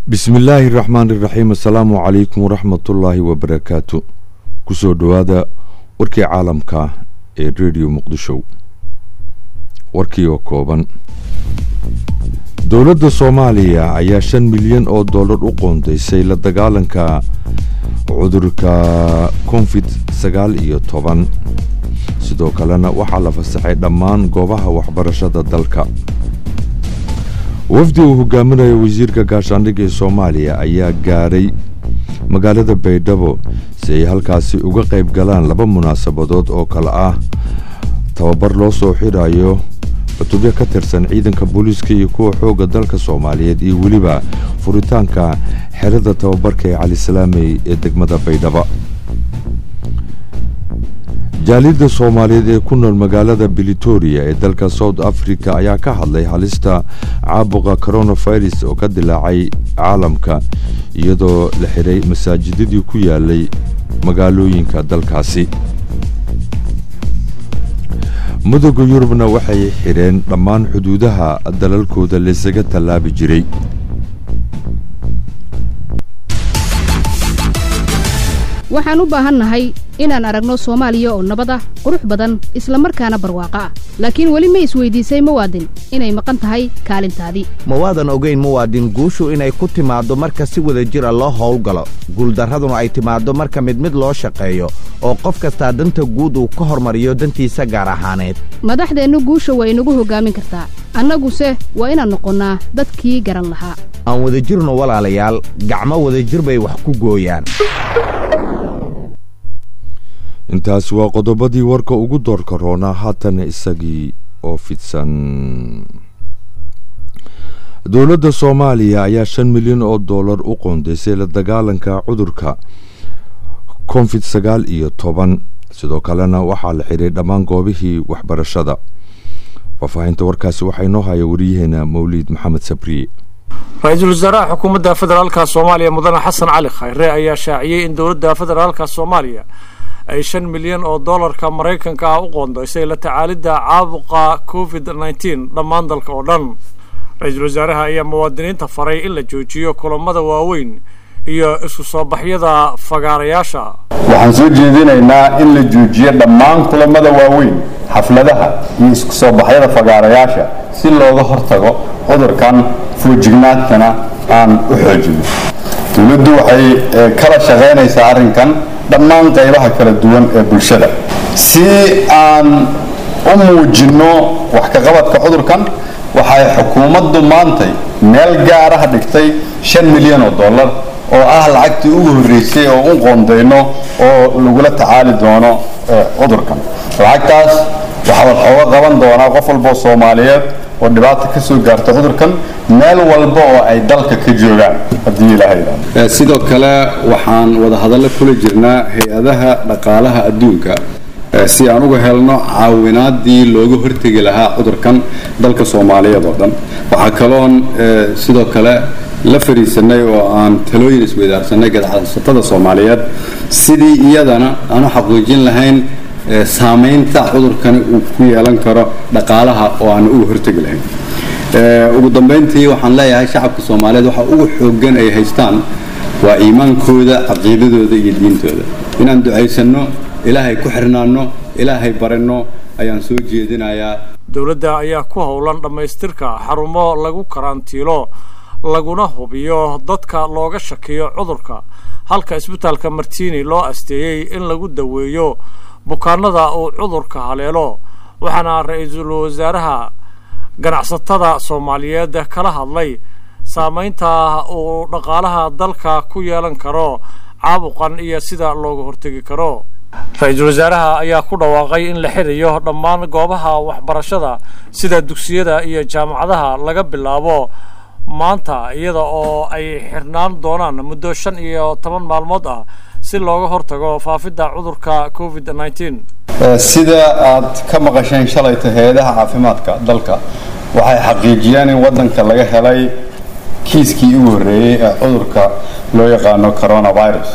bismi illaahi raxmaan iraxiim assalaamu calaykum waraxmatullaahi wabarakaatu kusoo dhowaada warkii caalamka ee rediyo muqdisho warkii oo kooban dowladda soomaaliya ayaa shan milyan oo dollar u qoondaysay la dagaalanka cudurka covid sagaal iyo toban sidoo kalena waxaa la fasaxay dhammaan goobaha waxbarashada dalka wafdi uu hogaaminayo wasiirka gaashaandhigga ee soomaaliya ayaa gaaray magaalada baydhabo si ay halkaasi uga qayb galaan laba munaasabadood oo kale ah tababar loo soo xidhayo cutubyo ka tirsan ciidanka booliiska iyo kuwa xoogga dalka soomaaliyeed iyo weliba furitaanka xerada tababarka ee calisalaamey ee degmada baydhaba jaaliyadda soomaaliyeed ee ku nool magaalada britoria ee dalka south africa ayaa ka hadlay halista caabuqa coronavirus oo ka dilaacay caalamka iyadoo la xidhay masaajidadii ku yaalay magaalooyinka dalkaasi mudooga yurubna waxay xidheen dhammaan xuduudaha dalalkooda laysaga tallaabi jiray waxaan u baahannahay inaan aragno soomaaliya oo nabad ah qurux badan isla markaana barwaaqo ah laakiin weli ma isweydiisay muwaadin inay maqan tahay kaalintaadii ma waadan ogayn muwaadin guushu inay ku timaaddo marka si wada jira loo howlgalo guuldarraduna ay timaaddo marka mid mid loo shaqeeyo oo qof kastaa danta guud uu ka hormariyo dantiisa gaar ahaaneed madaxdeennu guusha waa inagu hoggaamin kartaa annaguse waa inaan noqonnaa dadkii garan lahaa aan wadajirno walaalayaal gacmo wadajir bay wax ku gooyaan intaas waa qodobadii warka ugu doorka roonaa haatana isagii oo fidsan dowladda soomaaliya ayaa shan milyan oo dollar u qoondaysay la dagaalanka cudurka covid sagaal iyo toban sidoo kalena waxaa la xidhay dhammaan goobihii waxbarashada faahfaahinta warkaasi waxaa inoo haya wariyaheena mawliid maxamed sabriye ra-iisul wasaaraha xukuumadda federaalka soomaaliya mudane xasan cali khayre ayaa shaaciyey in dowladda federaalka soomaaliya ay shan milyan oo dollarka maraykanka ah u qoondaysay la tacaalidda caabuqa covid nneteen dhammaan dalka oo dhan ra-iisul wasaaraha ayaa muwaadiniinta faray in la joojiyo kulammada waaweyn iyo isku soo baxyada fagaarayaasha waxaan soo jeedinaynaa in la joojiyo dhammaan kulammada waaweyn xafladaha iyo isku soo baxyada fagaarayaasha si looga hortago cudurkan foojignaadkana aan u xoojino dowladdu waxay kala shaqaynaysaa arrinkan dhammaan qaybaha kala duwan ee bulshada si aan u muujinno wax ka qabadka cudurkan waxay xukuumaddu maantay meel gaaraha dhigtay shan milyan oo dollar oo ah lacagtii ugu horreysay oo u qoondayno oo lagula tacaali doono cudurkan lacagtaas waxaa waxooga qaban doonaa qof walboo soomaaliyeed oo dhibaata ka soo gaarta cudurkan meel walba oo ay dalka ka joogaan haddii ilaaha yidhahdo sidoo kale waxaan wadahadallo kula jirnaa hay-adaha dhaqaalaha adduunka si aan uga helno caawinaadii looga hortegi lahaa cudurkan dalka soomaaliyeed oo dhan waxaa kaloon sidoo kale la fariisanay oo aan talooyin isweydaarsanay gadacsatada soomaaliyeed sidii iyadana aan u xaqiijin lahayn saamaynta cudurkani uu ku yeelan karo dhaqaalaha oo aan uga hortegi lahayn ugu dambayntii waxaan leeyahay shacabka soomaaliyeed waxa ugu xoogan ay haystaan waa iimaankooda caqiidadooda iyo diintooda inaan ducaysanno ilaahay ku xirnaanno ilaahay baranno ayaan soo jeedinayaa dowladda ayaa ku howlan dhammaystirka xarumo lagu karantiilo laguna hubiyo dadka looga shakiyo cudurka halka isbitaalka martiini loo asteeyey in lagu daweeyo bukaanada uu cudurka haleelo waxaana ra-iisul wasaaraha ganacsatada soomaaliyeed kala hadlay saamaynta uu dhaqaalaha dalka ku yeelan karo caabuqan iyo sida looga hortegi karo ra-iisul wasaaraha ayaa ku dhawaaqay in la xirayo dhammaan goobaha waxbarashada sida dugsiyada iyo jaamacadaha laga bilaabo maanta iyada oo ay xirnaan doonaan muddo shan iyo toban maalmood ah si looga hortago faafidda cudurka covid nneteen sida aad ka maqasheen shalayta hay-adaha caafimaadka dalka waxay xaqiijiyeen in waddanka laga helay kiiskii ugu horreeyey ee cudurka loo yaqaano coronavirus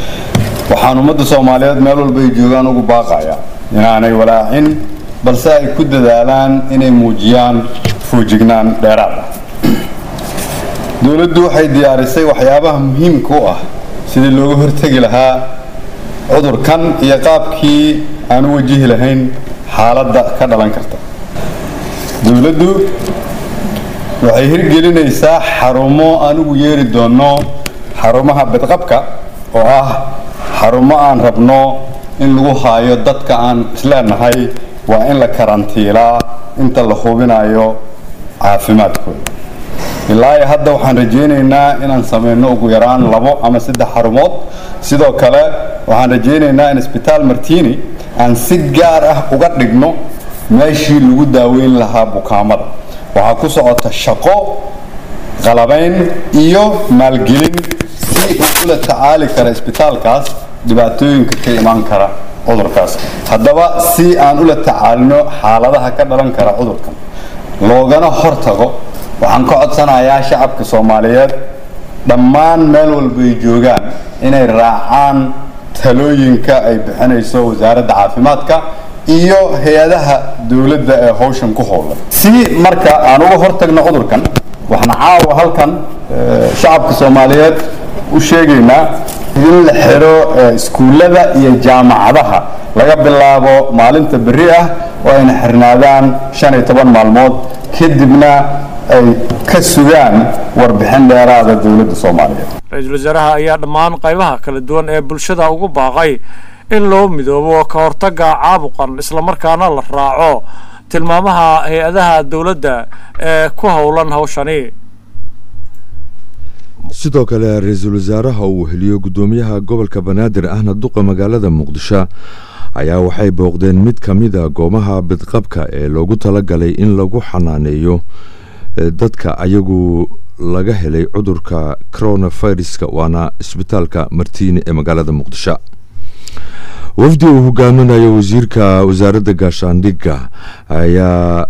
waxaan ummadda soomaaliyeed meel walba ay joogaan ugu baaqaya inaanay walaacin balse ay ku dadaalaan inay muujiyaan foojignaan dheeraad ah dowladdu waxay diyaarisay waxyaabaha muhiimka u ah sidii looga hortegi lahaa cudurkan iyo qaabkii aan u wajihi lahayn xaaladda ka dhalan karta dowladdu waxay hirgelinaysaa xarumo aan ugu yeeri doonno xarumaha badqabka oo ah xarumo aan rabno in lagu haayo dadka aan isleenahay waa in la karantiilaa inta la hubinayo caafimaadkooda ilaa iyo hadda waxaan rajaynaynaa inaan samayno ugu yaraan labo ama saddex xarumood sidoo kale waxaan rajaynaynaa in isbitaal martini aan si gaar ah uga dhigno meeshii lagu daaweyn lahaa bukaamada waxaa ku socota shaqo qalabayn iyo maalgelin si uu ula tacaali kara isbitaalkaas dhibaatooyinka ka imaan kara cudurkaas haddaba si aan ula tacaalino xaaladaha ka dhalan kara cudurkan loogana hortago waxaan ka codsanayaa shacabka soomaaliyeed dhammaan meel walba ay joogaan inay raacaan talooyinka ay bixinayso wasaaradda caafimaadka iyo hay-adaha dowladda ee howshan ku howlan si marka aan uga hortagno cudurkan waxaan caawa halkan shacabka soomaaliyeed u sheegaynaa in la xiro iskuullada iyo jaamacadaha laga bilaabo maalinta berri ah oo ayna xirnaadaan shan iyo toban maalmood kadibna ay ka sugaan warbixin dheeraada dowladda soomaaliyeed ra-iisul wasaaraha ayaa dhammaan qaybaha kala duwan ee bulshada ugu baaqay in loo midoobo ka hortagga caabuqan islamarkaana la raaco tilmaamaha hay-adaha dowladda ee ku howlan hawshani sidoo kale ra-iisul wasaaraha uu heliyo guddoomiyaha gobolka banaadir ahna duqa magaalada muqdisho ayaa waxay booqdeen mid ka mida goomaha bidqabka ee loogu talagalay in lagu xanaaneeyo dadka ayagu laga helay cudurka coronaviruska waana isbitaalka martiini ee magaalada muqdisho wafdi uu hogaaminayo wasiirka wasaaradda gaashaandhigga ayaa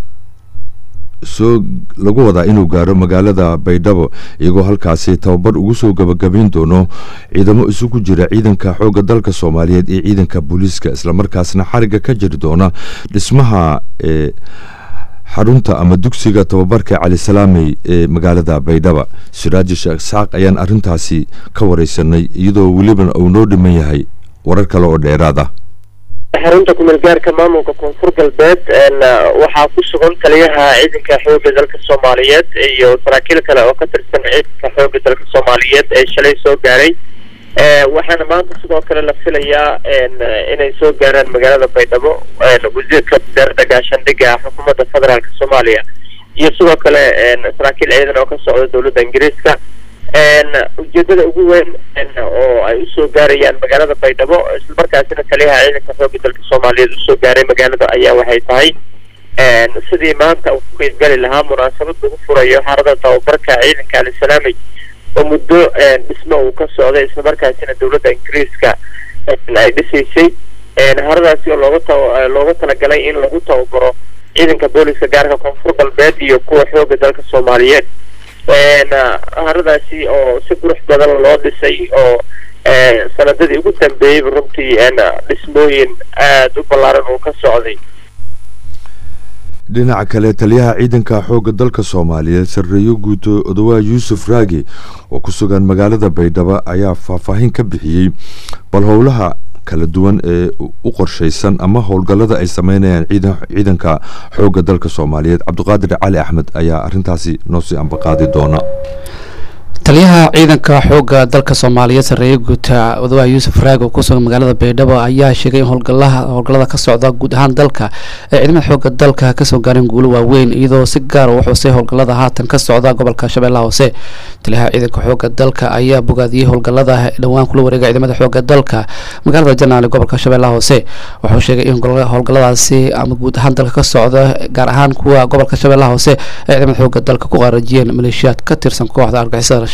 soo lagu wadaa inuu gaaro magaalada baydhabo iyagoo halkaasi tababar ugu soo gabagabayn doono ciidamo isugu jira ciidanka xoogga dalka soomaaliyeed iyo ciidanka booliiska islamarkaasna xariga ka jiri doona dhismaha ee xarunta ama dugsiga tababarka cali salaamey ee magaalada baydhaba siraaji sheekh isxaaq ayaan arintaasi ka wareysanay iyadoo welibana uu noo dhiman yahay warar kale oo dheeraad ah xarunta kumeel gaarka maamulka koonfur galbeed waxaa ku sugan taliyaha ciidanka xooga dalka soomaaliyeed iyo saraakiil kale oo ka tirsan ciidanka xooga dalka soomaaliyeed ee shalay soo gaaray waxaana maanta sidoo kale la filayaa inay soo gaaraan magaalada baydhabo wasiirka wasaaradda gaashaandhigga xukuumadda federaalk soomaaliya iyo sidoo kale saraakiil ciidan oo ka socda dowladda ingiriiska ujeedada ugu weyn oo ay usoo gaarayaan magaalada baydhabo islamarkaasina taliyaha ciidanka xooga dalka soomaaliyeed usoo gaaray magaalada ayaa waxay tahay sidii maanta uu ku qeybgali lahaa munaasabad lagu furayo xarada tababarka ciidanka alisalaamey oo muddo dhismo uu ka socday islamarkaasina dowladda ingiriiska ay dhisaysay haradaasi oo looga ta looga talagalay in lagu tababaro ciidanka booliska gaarka koonfur galbeed iyo kuwa xooga dalka soomaaliyeed haradaasi oo si qurux badan loo dhisay oo sanadadii ugu dambeeyeyba runtii dhismooyin aada u ballaaran uu ka socday dhinaca kale taliyaha ciidanka xoogga dalka soomaaliyeed sarreeyo guuto odawaa yuusuf raagi oo ku sugan magaalada baydhabo ayaa faahfaahin ka bixiyey bal howlaha kala duwan ee u qorshaysan ama howlgallada ay sameynayaan ciidanka xoogga dalka soomaaliyeed cabdiqaadir cali axmed ayaa arintaasi noo sii ambaqaadi doona taliyaha ciidanka xoogga dalka soomaaliyeed sarreeye guuta odawaha yuusuf raag oo kusugan magaalada baydhabo ayaa sheegay in howlgalaha howlgallada ka socda guud ahaan dalka ee ciidamada xoogga dalka kasoo gaareen guulo waaweyn iyadoo si gaar u xusay howlgallada haatan ka socda gobolka shabeellaha hoose taliyaha ciidanka xoogga dalka ayaa bogaadiyey howlgallada dhowaan kula wareega ciidamada xoogga dalka magaalada janaale gobolka shabeellaha hoose wuxuu sheegay in howlgalladaasi ama guud ahaan dalka ka socda gaar ahaan kuwa gobolka shabeellaha hoose ee ciidamada xoogga dalka ku qaarajiyeen maleeshiyaad ka tirsan kooxda argixisada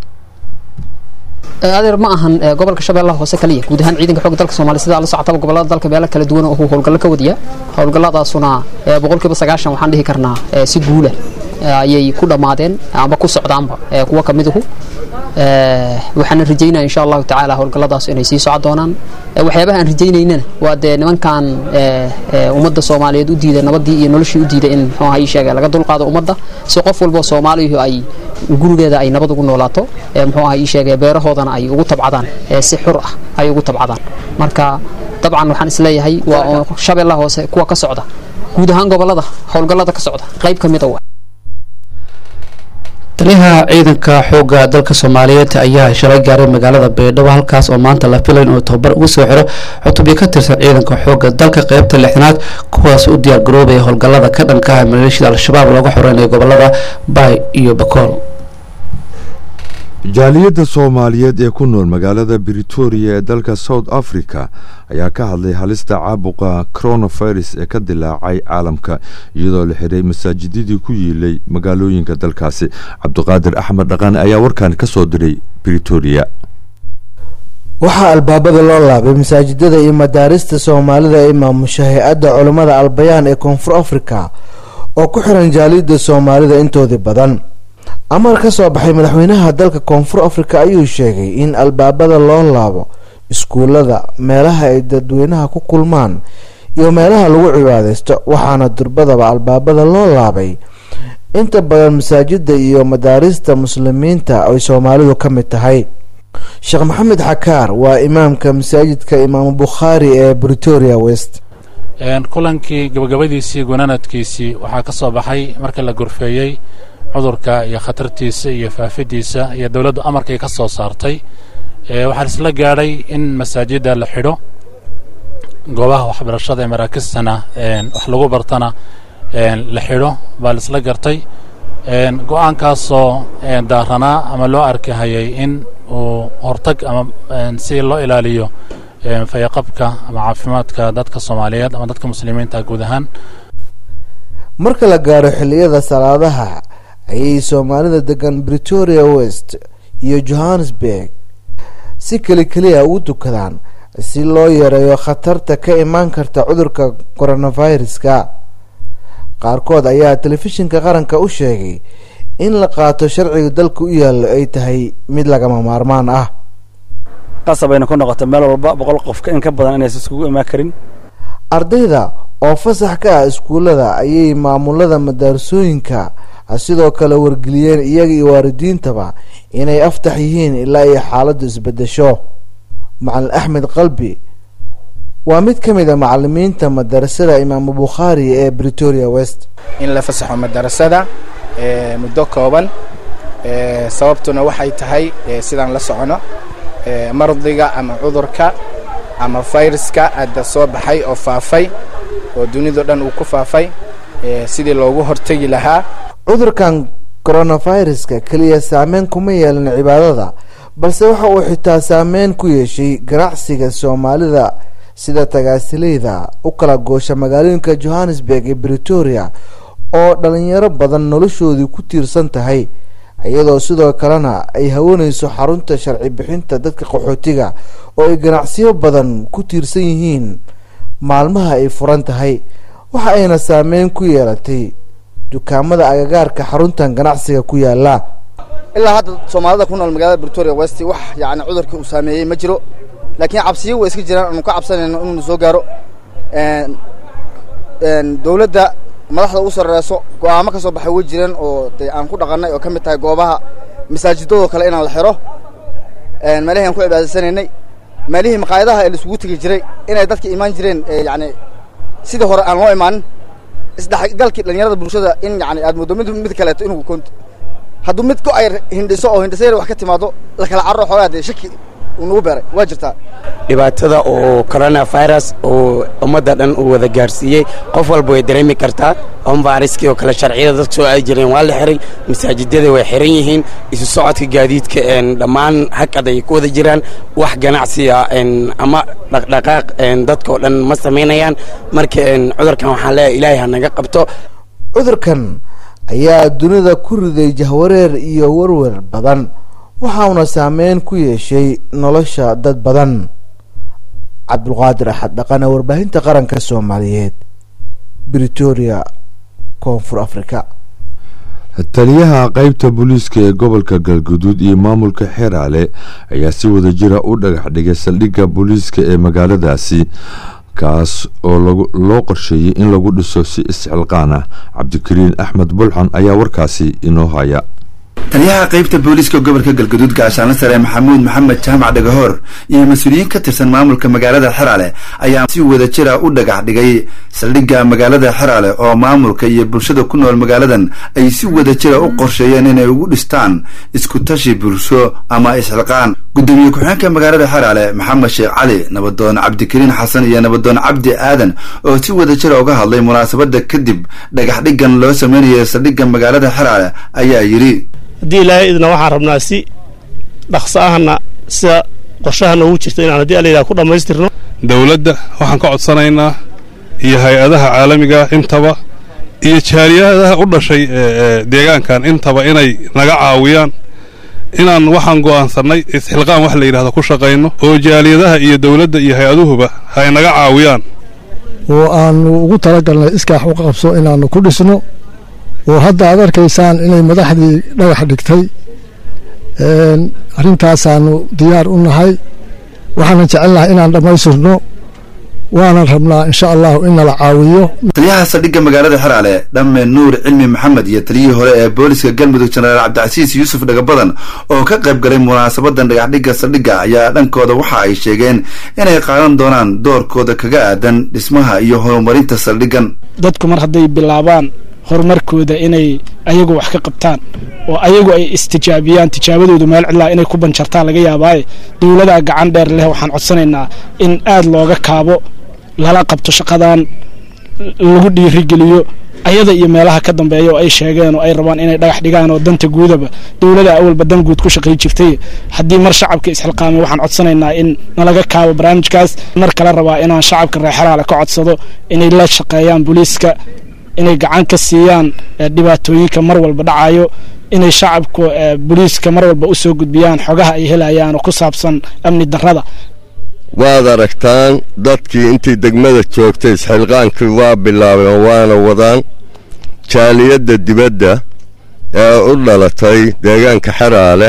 adeer ma ahan gobolka shabeellaha hoose kaliya guud ahaan ciidanka xoogga dalka soomaaliya sidaa la socotaba gobolada dalka meelo kala duwan oo howlgallo ka wadiya howlgalladaasuna boqolkiiba sagaashan waxaan dhihi karnaa si guula ayay ku dhammaadeen amba ku socdaanba kuwa ka miduhu waxaana rajaynaya insha allahu tacaala howlgalladaas inay sii socon doonaan waxyaabaha aan rajaynaynana waa dee nimankan ummadda soomaaliyeed u diida nabadii iyo noloshii u diida in muxuu ahaa ii sheega laga dulqaado ummadda si qof walba soomaaliyu ay gurigeeda ay nabad ugu noolaato muxuu aha ii sheegay beerahoodana ay ugu tabcadaan si xur ah ay ugu tabcadaan marka dabcan waxaan isleeyahay waa shabeellaha hoose kuwa ka socda guud ahaan gobolada howlgallada ka socda qayb ka mida taliyaha ciidanka xoogga dalka soomaaliyeed ayaa shalay gaaray magaalada baydhabo halkaas oo maanta la filay inuu tababar ugu soo xiro cutubyo ka tirsan ciidanka xoogga dalka qeybta lixdanaad kuwaas u diyaar garoobaya howlgallada ka dhanka ah maleeshiyada al-shabaab looga xoreynayo gobolada baay iyo bakool jaaliyadda soomaaliyeed ee ku nool magaalada britoria ee dalka south africa ayaa ka hadlay halista caabuqa coronavirus ee ka dilaacay caalamka iyadoo la xiray masaajidadii ku yiilay magaalooyinka dalkaasi cabdiqaadir axmed dhaqan ayaa warkan ka soo diray britoria waxaa albaabada loo laabay masaajidada iyo madaarista soomaalida ee maamusha hay-adda culammada albayaan ee koonfur africa oo ku xiran jaaliyadda soomaalida intoodii badan amar ka soo baxay madaxweynaha dalka koonfur africa ayuu sheegay in albaabada loo laabo iskuulada meelaha ay dadweynaha ku kulmaan iyo meelaha lagu cibaadeysto waxaana durbadaba albaabada loo laabay inta badan masaajida iyo madaarista muslimiinta ay soomaalidu ka mid tahay sheekh maxamed xakaar waa imaamka masaajidka imaamu bukhaari ee britoria west kulankii gabagabadiisii gunaanadkiisii waxaa ka soo baxay marka la gorfeeyey cudurka iyo khatartiisa iyo faafidiisa iyo dowladdu amarkay ka soo saartay waxaa isla gaadhay in masaajidda la xidho goobaha waxbarashada ee maraakistana wax lagu bartana la xidho baa la isla gartay go-aankaasoo daaranaa ama loo arkahayay in uu hortag ama si loo ilaaliyo fayaqabka ama caafimaadka dadka soomaaliyeed ama dadka muslimiinta guud ahaan marka la gaaro xilliyada salaadaha ayay soomaalida degan britoria west iyo johannesburg si keli keliya ugu dukadaan si loo yareeyo khatarta ka imaan karta cudurka coronaviruska qaarkood ayaa telefishinka qaranka u sheegay in la qaato sharciga dalka u yaallo ay tahay mid lagama maarmaan ah qasabayna ku noqota meel walba boqol qofka in ka badan inaysan iskugu imaan karin ardayda oo fasax ka ah iskuullada ayay maamulada madaarsooyinka sidoo kale wargeliyeen iyaga iyo waalidiintaba inay aftax yihiin ilaa ay xaaladdu isbedesho macalin axmed qalbi waa mid ka mid a macalimiinta madarasada imaamu bukhaari ee britoria west in la fasaxo madarasada muddo kooban sababtuna waxay tahay sidaan la socono mardiga ama cudurka ama fayraska hadda soo baxay oo faafay oo dunidao dhan uu ku faafay sidii loogu hortegi lahaa cudurkan coronaviruska keliya saameyn kuma yeelan cibaadada balse waxa uu xitaa saameyn ku yeeshay ganacsiga soomaalida sida tagaasileyda u kala goosha magaalooyinka johannesburg iyo britoria oo dhalinyaro badan noloshoodii ku tiirsan tahay iyadoo sidoo kalena ay hawanayso xarunta sharci bixinta dadka qaxootiga oo ay ganacsiyo badan ku tiirsan yihiin maalmaha ay furan tahay waxa ayna saameyn ku yeelatay dukaamada agagaarka xaruntan ganacsiga ku yaala ilaa hadda soomaalida ku nool magaalada britoria west wax yani cudurkii uu saameeyey ma jiro laakiin cabsiyo way iska jiraan aanu ka cabsanayno inuunu soo gaaro dowladda madaxda ugu sarreyso go-aamo ka soo baxay way jireen oo dee aan ku dhaqannay oo ka mid tahay goobaha masaajidadoo kale inaan la xiro meelihii aan ku cibaadaysanaynay meelihii maqaayadaha ee laisugu tegi jiray inay dadka imaan jireen yani sidii hore aan loo imaanin isdhexgalkii dhalinyarada bulshada in yani aad muddo mid mid kaleeto inuu hadduu mid ku ay hindhiso oo hindhisayar wax ka timaado la kala carro xoogaa dee shaki uu nagu beeray waa jirtaa dhibaatada oo coronavirus oo ummadda dhan uu wada gaarsiiyey qof walba way dareemi kartaa onvariskii oo kale sharciyada dadka soo aadi jireen waa la xiray masaajidada way xiran yihiin isu socodka gaadiidka dhammaan hakad ay ku wada jiraan wax ganacsiga ama dhaqdhaqaaq dadka oo dhan ma samaynayaan marka cudurkan waxaan leeyahay ilaahay ha naga qabto cudurkan ayaa dunida ku riday jahwareer iyo warwer badan waxauna saameyn ku yeeshay nolosha dad badan cabdulqaadir axad dhaqane warbaahinta qaranka soomaaliyeed britoria koonfur africa taliyaha qeybta booliiska ee gobolka galguduud iyo maamulka xeraale ayaa si wada jira u dhagax dhigay saldhigga booliiska ee magaaladaasi kaas oo loo qorsheeyey in lagu dhiso si isxilqaan ah cabdikariin axmed bulxan ayaa warkaasi inoo haya taliyaha qaybta booliiska gobolka galgaduud gaashaanle sare maxamuud maxamed jaamac dhagahoor iyo mas-uuliyiin ka tirsan maamulka magaalada xeraale ayaa si wada jira u dhagax dhigay saldhigga magaalada xeraale oo maamulka iyo bulshada ku nool magaaladan ay si wada jira u qorsheeyeen inay ugu dhistaan iskutashi bulsho ama isxilqaan gudoomiye ku-xigeenka magaalada xeraale maxamed sheekh cali nabadoon cabdikariin xasan iyo nabadoon cabdi aadan oo si wada jira uga hadlay munaasabada kadib dhagax dhiggan loo sameynaya saldhigga magaalada xeraale ayaa yidhi haddii ilaahay idna waxaan rabnaa si dhaqso ahna sida qorshaha noogu jirta inaan haddii alayidhaha ku dhammaystirno dowladda waxaan ka codsanaynaa iyo hay-adaha caalamiga intaba iyo jaaliyadaha u dhashay deegaankan intaba inay naga caawiyaan inaan waxaan go'aansannay isxilqaan wax la yidhahdo ku shaqayno oo jaaliyadaha iyo dowladda iyo hay-aduhuba hay naga caawiyaan oo aanu ugu talagalnay iskaax u qabso inaannu ku dhisno oo hadda aad arkaysaan inay madaxdii dhagax dhigtay arrintaasaanu diyaar u nahay waxaanan jecelnahay inaan dhammaystirno waanan rabnaa insha allahu in nala caawiyo taliyaha saldhigga magaalada xeraale dhamme nuur cilmi maxamed iyo taliyihii hore ee booliska galmudug jenaraal cabdicasiis yuusuf dhagabadan oo ka qayb galay munaasabadan dhagaxdhigga saldhigga ayaa dhankooda waxa ay sheegeen inay qaadan doonaan doorkooda kaga aadan dhismaha iyo horumarinta saldhiggan dadku mar hadday bilaabaan horumarkooda inay ayagu wax ka qabtaan oo ayagu ay istijaabiyaan tijaabadoodu meel cidlaa inay ku banjartaan laga yaabaaye dowladaa gacan dheer leh waxaan codsanaynaa in aad looga kaabo lala qabto shaqadan lagu dhiirigeliyo ayada iyo meelaha ka dambeeya oo ay sheegeen oo ay rabaan inay dhagax dhigaan oo danta guudaba dowlada awalba dan guud ku shaqay jirtay haddii mar shacabka isxilqaamay waxaan codsanaynaa in nalaga kaabo barnaamijkaas mar kale rabaa inaan shacabka reexeraale ka codsado inay la shaqeeyaan booliiska inay gacan ka siiyaan dhibaatooyinka mar walba dhacayo inay shacabku booliiska mar walba u soo gudbiyaan xogaha ay helayaan oo ku saabsan amni darrada waad aragtaan dadkii intii degmada joogtay isxilqaankii waa bilaabeen oo waana wadaan jaaliyadda dibadda ee u dhalatay deegaanka xeraale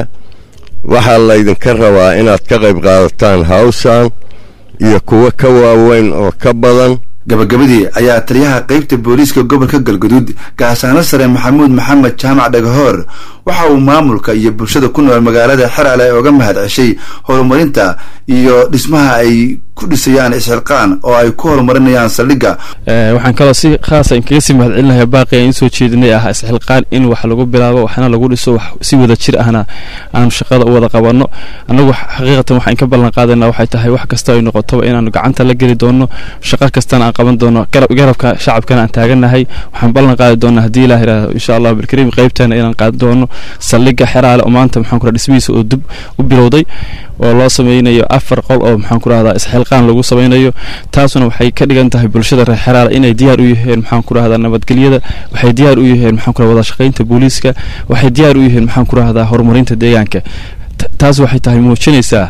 waxaa laydinka rabaa inaad ka qayb qaadataan hawshan iyo kuwo ka waaweyn oo ka badan gabagabadii ayaa taliyaha qaybta booliiska gobolka galgaduud gaashaano sare maxamuud maxamed jaamac dhagahoor waxa uu maamulka iyo bulshada ku nool magaalada xeraale uga mahad ceshay horumarinta iyo dhismaha ay ku dhisayaan isxilqaan oo ay ku horumarinayaan saldhigga waxaan kaloo si khaasa inkaga sii mahad celinaya baaqi aan soo jeedinay ah isxilqaan in wax lagu bilaabo waxna lagu dhiso wax si wada jir ahna aanu shaqada u wada qabanno annagu xaqiiqatan waxaan ka ballan qaadaynaa waxay tahay wax kasta ay noqotoba inaanu gacanta la geli doono shaqo kastana aan qaban doono garabka shacabkana aan taagannahay waxaan ballan qaadi doonaa haddii ilaah yidhaahdo insha allah bilkariim qaybteena inaan qaadan doono saldhigga xeraale oo maanta maxaan ku dhismihiisa oo dib u bilowday oo loo sameynayo afar qol oo maxaan ku rahdaa isxilqaan lagu sameynayo taasuna waxay ka dhigan tahay bulshada reer xeraale inay diyaar u yihiin maxaan ku rahdaa nabadgelyada waxay diyaar u yihiin maxaan ku rahdaa wada shaqaynta booliiska waxay diyaar u yihiin maxaan ku rahdaa horumarinta deegaanka taas waxay tahay muujinaysaa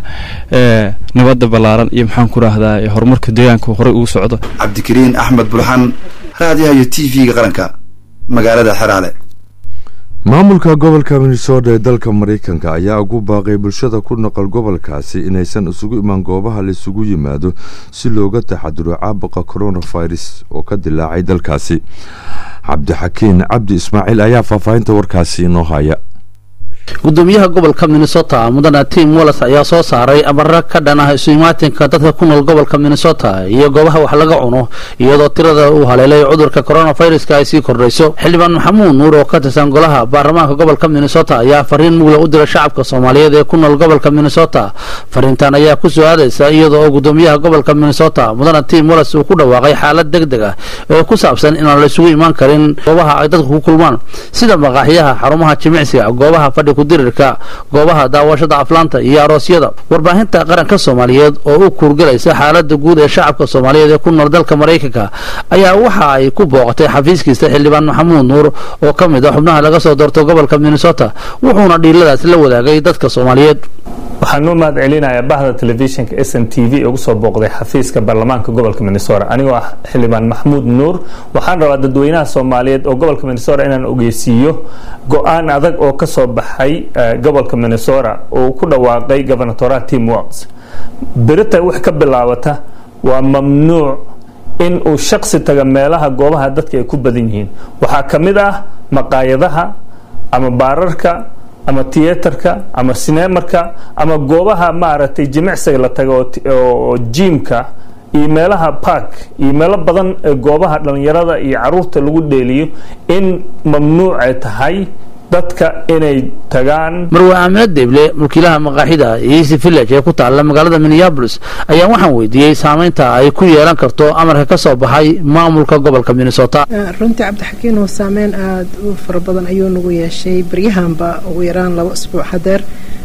nabadda ballaaran iyo maxaan ku rahdaa horumarka deegaanka horey ugu socdo cabdikariin axmed bulxan raadiyaha iyo t v-ga qaranka magaalada xeraale maamulka gobolka minnesota ee dalka maraykanka ayaa ugu baaqay bulshada ku noqol gobolkaasi inaysan isugu imaan goobaha laisugu yimaado si looga taxaduro caabuqa coronavirus oo ka dilaacay dalkaasi cabdixakiin cabdi ismaaciil ayaa faahfaahinta warkaasi inoo haya gudoomiyaha gobolka minnesota mudane tim wallis ayaa soo saaray amaro ka dhan ah isu-imaatinka dadka ku nool gobolka minnesota iyo goobaha wax laga cuno iyadoo tirada uu haleelay cudurka coronaviruska ay sii kordhayso xildhibaan maxamuud nuur oo ka tirsan golaha baarlamaanka gobolka minnesota ayaa fariin mugla u diray shacabka soomaaliyeed ee ku nool gobolka minnesota fariintan ayaa ku soo aadaysa iyada oo gudoomiyaha gobolka minnesota mudane tim wallis uu ku dhawaaqay xaalad deg deg ah oo ku saabsan inaan la isugu imaan karin goobaha ay dadku ku kulmaan sida maqaaxiyaha xarumaha jimicsiga goobaha fadhi kudirirka goobaha daawashada aflaanta iyo aroosyada warbaahinta qaranka soomaaliyeed oo u kuurgalaysa xaalada guud ee shacabka soomaaliyeed ee ku nool dalka maraykanka ayaa waxa ay ku booqatay xafiiskiisa xildhibaan maxamuud nuur oo ka mid a xubnaha laga soo doorto gobolka minnesota wuxuuna dhiiladaas la wadaagay dadka soomaaliyeed waxaan u mahad celinayaa bahda telefishinka s n t v ugu soo booqday xafiiska baarlamaanka gobolka minnesota anigoo ah xildhibaan maxamuud nuur waxaan rabaa dadweynaha soomaaliyeed oo gobolka minnesota inaan ogeysiiyo go-aan adag oo ka soo baxay gobolka minnesota oo ku dhawaaqay governatora tim walls berita wax ka bilaabata waa mamnuuc in uu shaksi taga meelaha goobaha dadka ay ku badan yihiin waxaa ka mid ah maqaayadaha ama baararka ama tiyatarka ama sinemarka ama goobaha maaragtay jimicsiga la tago oo ti- oo jiimka iyo meelaha park iyo meelo badan ee goobaha dhalinyarada iyo caruurta lagu dheeliyo in mamnuuc ay tahay dadka inay tagaan marwe aamina deeble mulkiilaha maqaaxida easy village ee ku taalla magaalada minneapolis ayaa waxaan weydiiyey saameynta ay ku yeelan karto amarka ka soo baxay maamulka gobolka minnesota runtii cabdixakiin oo saameyn aada u fara badan ayuu nagu yeeshay baryahanba ugu yaraan laba isbuuc hadeer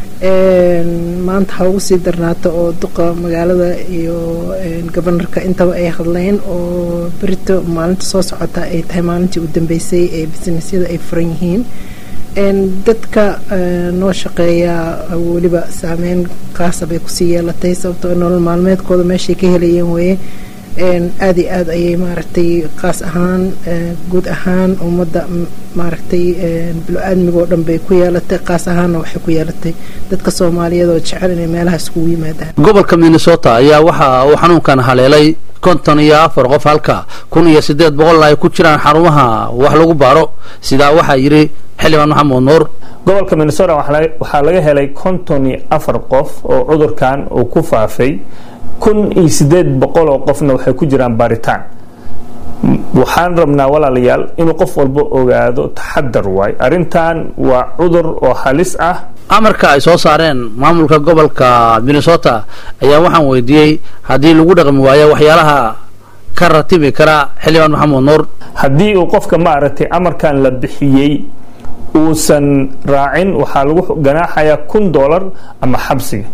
Een, maanta ha ugu sii darnaato oo duqa magaalada iyo een, gobanarka intaba ay hadleen oo berito maalinta soo socota ay tahay maalintii u dambeysay ee businessyada ay furan yihiin Een, dadka ee, noo shaqeeya weliba saameyn qaasa bay kusii yeelatay sababtoo nolol maalmeedkooda meeshay ka helayeen weye Een, aad iyo aad ayay maaragtay qaas ahaan ee, guud ahaan ummadda m- maaragtay een, bilo-aadmiga oo dhan bay ku yeelatay qaas ahaanna waxay ku yeelatay dadka soomaaliyeed oo jecel inay meelaha iskugu yimaadaan gobolka minnesota ayaa waxa uu xanuunkan haleelay konton iyo afar qof halka kun iyo siddeed boqol ay ku jiraan xarumaha wax lagu baaro sidaa waxaa yidhi xildhibaan maxamed nuur gobolka minnesota waxaa laga- waxaa laga helay konton iyo afar qof oo cudurkan uu ku faafay kun iyo sideed boqol oo qofna waxay ku jiraan baaritaan M- waxaan rabnaa walaalayaal inuu qof walba ogaado taxadar waay arrintan waa cudur oo halis ah amarka ay soo saareen maamulka gobolka minnesota ayaa waxaan weydiiyey haddii lagu dhaqmi waayo waxyaalaha ka ratibi kara xildhibaan maxamed nuur haddii uu qofka maaragtay amarkan la bixiyey uusan raacin waxaa lagu ganaaxayaa kun dollar ama xabsiga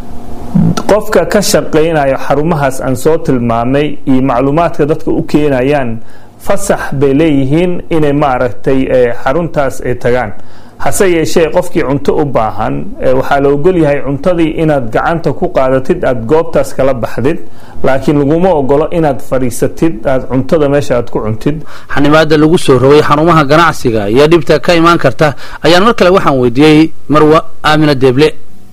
qofka ka shaqaynayo xarumahaas aan soo tilmaamay iyo macluumaadka dadka u keenayaan fasax bay leeyihiin inay maaragtay eh, xaruntaas ay tagaan hase yeeshee qofkii cunto u baahan eh, waxaa la ogol yahay cuntadii inaad gacanta ku qaadatid aad goobtaas kala baxdid laakiin laguma ogolo inaad fadhiisatid aad cuntada meesha aad ku cuntid xanibaada lagu soo rogay xarumaha ganacsiga iyo dhibta ka imaan karta ayaan mar kale waxaan weydiiyey marwa aamina deeble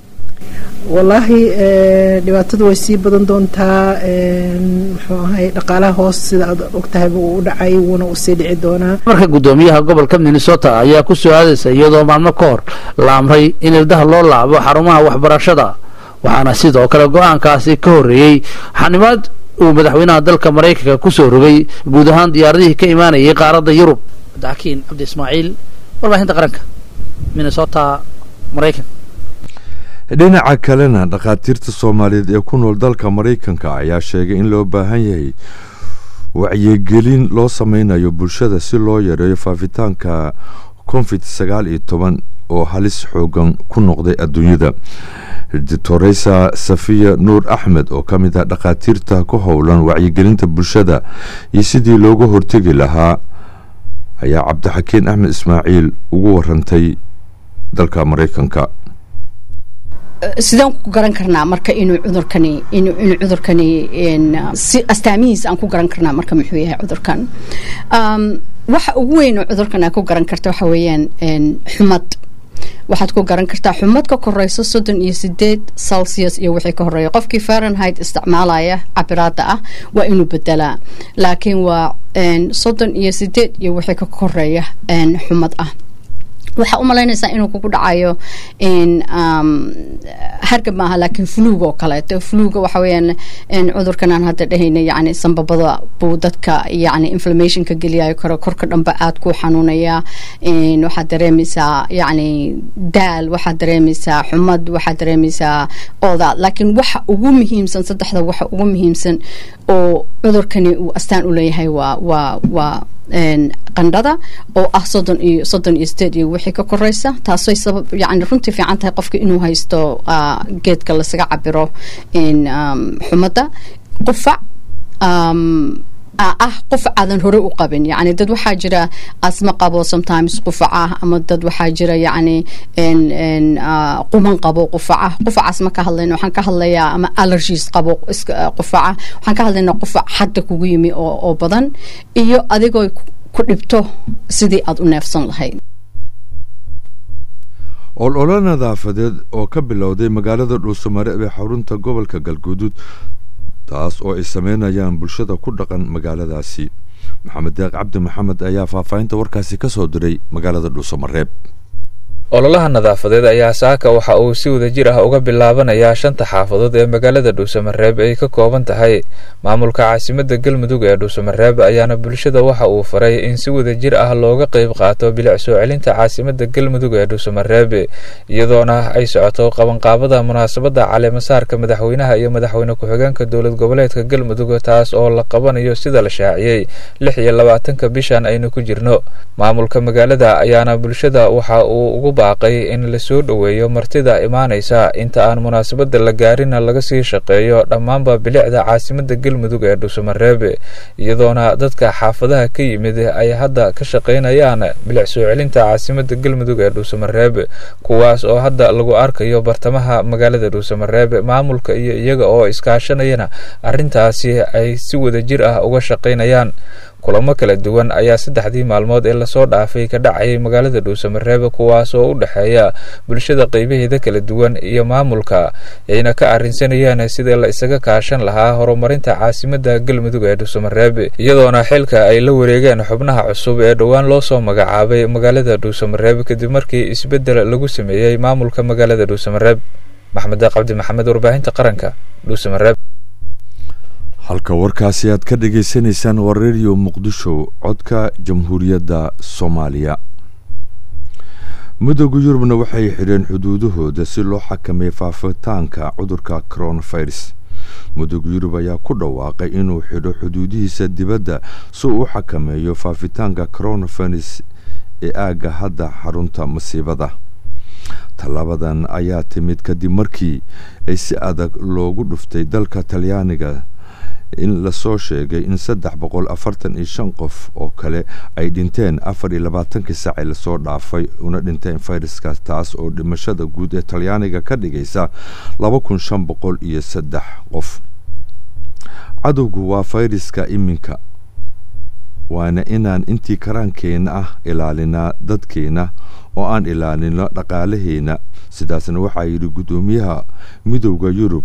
wallaahi ee, dhibaatadu way sii badan doontaa een, muxuu ahay dhaqaalaha hoos sida aad ogtahayba uu u dhacay wuuna usii dhici doonaa marka gudoomiyaha gobolka minnesota ayaa ku soo aadaysa iyadoo maalmo ka hor la amray in ildaha loo laabo xarumaha waxbarashada waxaana sidoo kale go-aankaasi ka horreeyey xanibaad uu madaxweynaha dalka maraykanka ku soo rogay guud ahaan diyaaradihii ka imaanayay qaaradda yurub cabdixakiin cabdi ismaaciil warbaahinta qaranka minnesota maraykan dhinaca kalena dhakhaatiirta soomaaliyeed ee ku nool dalka maraykanka ayaa sheegay in loo baahan yahay wacyigelin loo sameynayo bulshada si loo yareeyo faafitaanka covid sagaal iyo toban oo halis xoogan ku noqday adduunyada doctoresa safiya nuur axmed oo ka mid ah dhakhaatiirta ku howlan wacyigelinta bulshada iyo sidii looga hortegi lahaa ayaa cabdixakiin axmed ismaaciil ugu warantay dalka maraykanka sidaan ku garan karnaa marka inuu cudurkani inuu inuu cudurkani een, si astaamihiisa aan ku garan karnaa marka muxuu yahay cudurkan Um, waxa ugu weyn oo cudurkan aad ku garan karta waxa weeyaan een, xumad waxaad ku garan kartaa xumad ka koreyso soddon iyo sideed celsius iyo wixii ka horeeya qofkii fahrenheit isticmaalaya cabiraada ah waa inuu bedelaa laakiin waa een, soddon iyo sideed iyo wixii ka koreeya een, xumad ah waxaa u malaynaysaa inuu kugu dhacayo in um, hargab maaha laakiin fluug oo kaleeto fluuga waxa weeyaan in cudurkan aan hadda dhahayna yacni sanbabada buu dadka yacni inflammationka geliyayo karo korka dhanba aad ku xanuunaya in waxaad dareemaysaa yacni daal waxaad dareemaysaa xumad waxaad dareemaysaa ooda laakiin waxa ugu muhiimsan saddexda waxa ugu muhiimsan oo cudurkani uu astaan u leeyahay waa waa waa een, qandhada oo ah soddon iyo soddon iyo sideed iyo wixii ka koreysa taasay sabab yacni runtii fiican tahay qofka inuu haysto ah, geedka lasaga cabiro in um, xumadda qufac um, ah ah qufac aadan hore u qabin yacni dad waxaa jira asma qabo sometimes qufac ah ama dad waxaa jira yacni n n ah, quman qabo qufaca qufacaas ma ka hadlayno waxaan ka hadlayaa ama allergies qabo iska ah, qufaca waxaan ka hadlaynaa qufac hadda kugu yimi oo oo badan iyo adigoo ku- ku dhibto sidii aad u neefsan lahayd olole nadaafadeed oo ka bilowday magaalada dhuusamare ee xarunta gobolka galguduud taas oo ay sameynayaan bulshada ku dhaqan magaaladaasi maxamed deeq cabdi maxamed ayaa faahfaahinta warkaasi ka soo diray magaalada dhuusamareeb ololaha nadaafadeed ayaa saaka waxa uu si wadajir ah uga bilaabanayaa shanta xaafadood ee magaalada dhuusamareeb ay ka kooban tahay maamulka caasimada galmudug ee dhuusamareeb ayaana bulshada waxa uu faray in si wadajir ah looga qeyb qaato bilic soo celinta caasimada galmudug ee dhuusamareeb iyadoona ay socoto qabanqaabada munaasabada caleemasaarka madaxweynaha iyo madaxweyne ku-xigeenka dowlad goboleedka galmudug taas oo la qabanayo sida la shaaciyey lix iyo labaatanka bishan aynu ku jirno maamulka magaalada ayaana bulshada waxa uu ugu baaqay in lasoo dhoweeyo martida imaanaysa inta aan munaasabada la gaarina laga sii shaqeeyo dhammaanba bilicda caasimada galmudug ee dhuusamareeb iyadoona dadka xaafadaha ka yimid ay hadda ka shaqaynayaan bilic soo celinta caasimada galmudug ee dhuusamareeb kuwaas oo hadda lagu arkayo bartamaha magaalada dhuusamareeb maamulka iyo iyaga oo iskaashanayana arrintaasi ay si wadajir ah uga shaqaynayaan kulamo kala duwan ayaa saddexdii maalmood ee lasoo dhaafay ka dhacayay magaalada dhuusamareeb kuwaas oo u dhexeeya bulshada qeybaheeda kala duwan iyo maamulka ayna ka arrinsanayeen sidii la isaga kaashan lahaa horumarinta caasimada galmudug ee dhuusamareeb iyadoona xilka ay la wareegeen xubnaha cusub ee dhowaan loo soo magacaabay magaalada dhuusamareeb kadib markii isbeddel lagu sameeyey maamulka magaalada dhuusamareeb maxmed cabdi maxamed warbaahinta qaranka dhuusamareeb halka warkaasi aad ka dhagaysanaysaan waa redio muqdisho codka jamhuuriyadda soomaaliya midooda yurubna waxay xidheen xuduudahooda si loo xakameeyo faafitaanka cudurka coronavirus midooda yurub ayaa ku dhawaaqay inuu xidho xuduudihiisa dibadda si uu u xakameeyo faafitaanka coronavirus ee aagga hadda xarunta masiibada tallaabadan ayaa timid kadib markii ay si adag loogu dhuftay dalka talyaaniga in lasoo sheegay in saddex boqol afartan iyo shan qof oo kale ay dhinteen afar iyo labaatankii saaci lasoo dhaafay una dhinteen fayraskaas taas oo dhimashada guud ee talyaaniga ka dhigaysa laba kun shan boqol iyo saddex qof cadowgu waa fayraska iminka waana inaan intii karaankeenna ah ilaalinaa dadkeenna oo aan ilaalino dhaqaalaheena sidaasna waxaa yidhi guddoomiyaha midowda yurub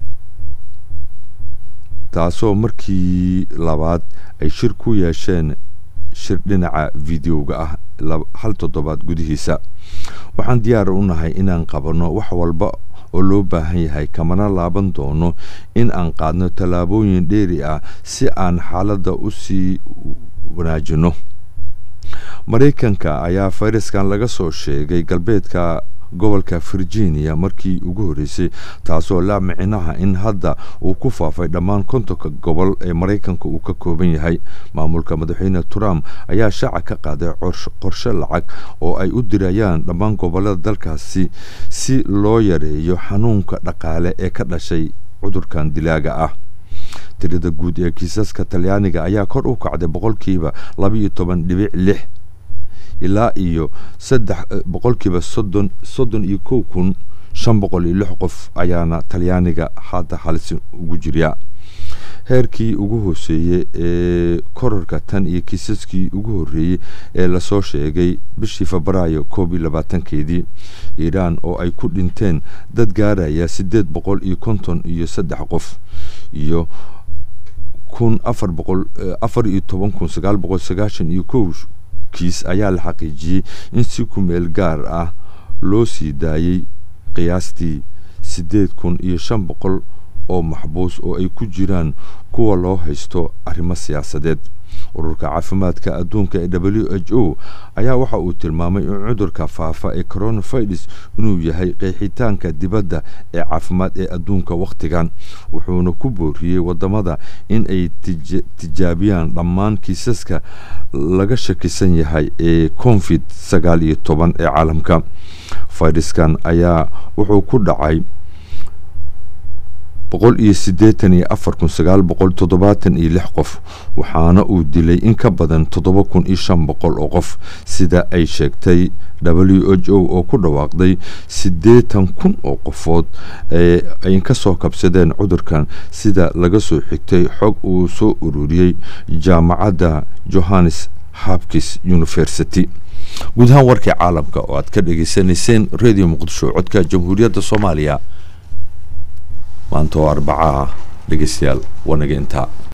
taasoo markii labaad ay shir ku yeesheen shir dhinaca videoga ah hal toddobaad gudihiisa waxaan diyaar u nahay inaan qabanno wax walba oo loo baahan yahay kamana laaban doono in aan qaadno tallaabooyin dheeri ah si aan xaaladda u sii wanaajino maraykanka ayaa fayraskan laga soo sheegay galbeedka gobolka virginia markii ugu horreysay taasoo la micnaha in hadda uu ku faafay dhammaan kontonka gobol ee maraykanka uu ka kooban yahay maamulka madaxweyne trump ayaa shaaca ka qaaday qorshe lacag oo ay u dirayaan dhammaan gobolada dalkaasi si loo yareeyo xanuunka dhaqaale ee ka dhashay cudurkan dilaaga ah tirada guud ee kiisaska talyaaniga ayaa kor u kacday boqolkiiba labaiyo toban dhibic lix ilaa iyo saddex boqolkiiba soddon soddon iyo kow kun shan boqol iyo lix qof ayaana talyaaniga hadda halis ugu jirya heerkii ugu hooseeyey ee korarka tan iyo kiisaskii ugu horreeyey ee lasoo sheegay bishii febraayo koob iyo labaatankeedii iiraan oo ay ku dhinteen dad gaaraya siddeed boqol iyo konton iyo saddex qof iyo kun afar boqol afar iyo toban kun sagaal boqol sagaashan iyo kow kiis ayaa la xaqiijiyey in si ku meel gaar ah loo sii daayey qiyaastii siddeed kun iyo shan boqol oo maxbuus oo ay ku jiraan kuwa loo haysto arrimo siyaasadeed ururka caafimaadka adduunka ee w h o ayaa waxa uu tilmaamay in cudurka faafa ee coronavirus inuu yahay qeexitaanka dibadda ee caafimaad ee adduunka wakhtigan wuxuuna ku booriyey wadamada in ay tijaabiyaan dhammaan kiisaska laga shakisan yahay ee covid sagaal iyo toban ee caalamka fayraskan ayaa wuxuu ku dhacay boqol iyo siddeetan iyo afar kun sagaal boqol toddobaatan iyo lix qof waxaana uu dilay in ka badan toddoba kun iyo shan boqol oo qof sida ay sheegtay w h o oo ku dhawaaqday siddeetan kun oo qofood ee ay ka soo kabsadeen cudurkan sida laga soo xigtay xog uu soo ururiyey jaamacadda johannes hapkis university guud ahaan warkii caalamka oo aad ka dhageysanayseen radio muqdisho codka jamhuuriyadda soomaaliya maanta oo arbaca ah dhegeystayaal waa naga intaa